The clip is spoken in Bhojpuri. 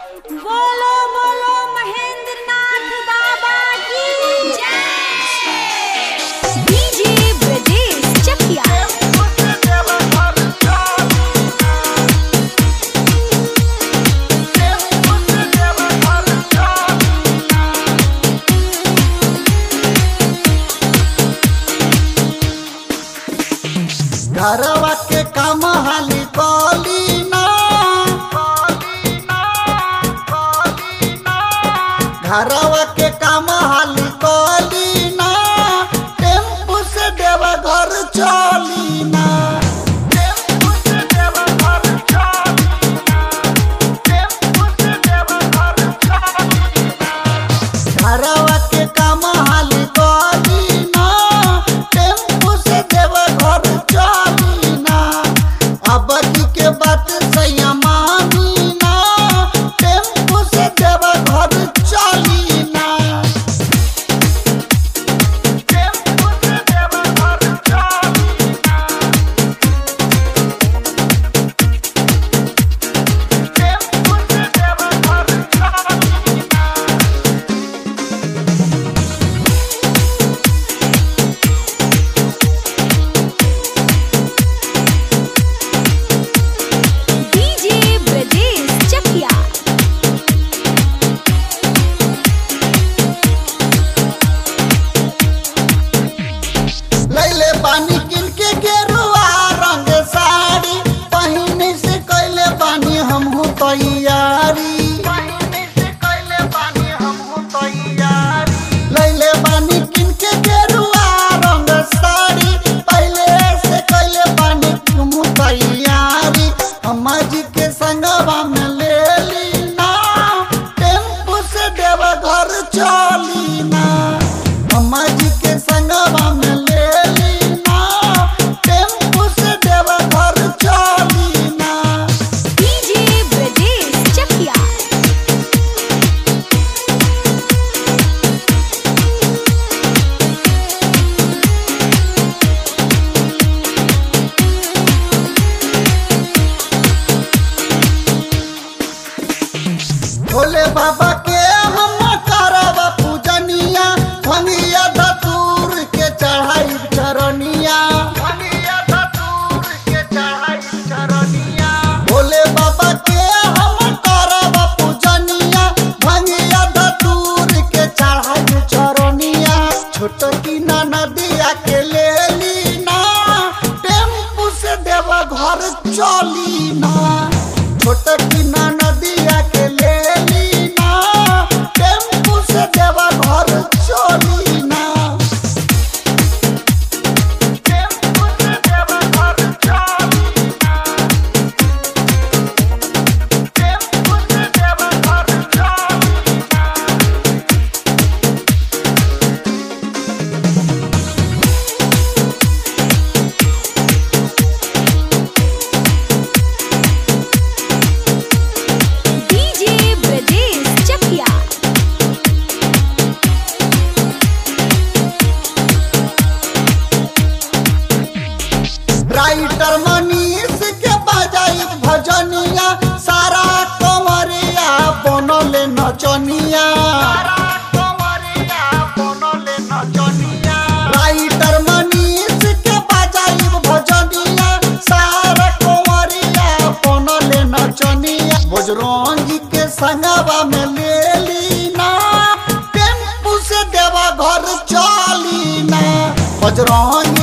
बोलो बोलो महेंद्र नाथ बाबा की जय डीजे ब्रजेश चकिया घरवा के काम हाली कली ना घरवा के काम हाली कली ना टेम्पू से देवा घर चली ना टेम्पू से देवा घर चली ना टेम्पू से देवा घर चली ना घरवा के काम हाली कली ना टेम्पू से देवा घर चली ना अब के बात सैया मानी ना टेम्पू से देवा घर चली ना टेम्पू से देवा घर चली ना टेम्पू से देवा घर चली ना डीजे ब्रजेश चकिया लैले बानी किन के गेरुआ रंग साड़ी पहिने से कैले बानी हमहू तैयारी लैले बानी किन के गेरुआ रंग साड़ी पहले से कैले बानी हमहू तैयारी अम्मा जी के संगवा में ले ली ना टेम्पू से देवा घर चली ना अम्मा जी के संगवा में ले ली ना टेम्पू से देवा घर चली ना डीजे ब्रजेश चकिया भोले बाबा के हम करब पूजनिया भंगिया धतूर के चढ़ाई चरनिया भोले बाबा के हम करब पूजनिया भंगिया धतूर के चढ़ाई चरनिया छोट की नदिया के ले ली ना टेम्पू से देव घर चली ना छोट की नदिया के ले ली ना टेम्पू से देव घर चली ना टेम्पू से देव घर चली ना टेम्पू से देव घर चली ना डीजे ब्रजेश चकिया राइटर मनीष के बजाई भजनिया सारा कंवरिया बनले नचनिया राइटर मनीष के बजाई भजनिया सारा कंवरिया बनले नचनिया बजरंगी के संगवा में ले ली ना टेम्पू से देवा घर चली ना बजरंग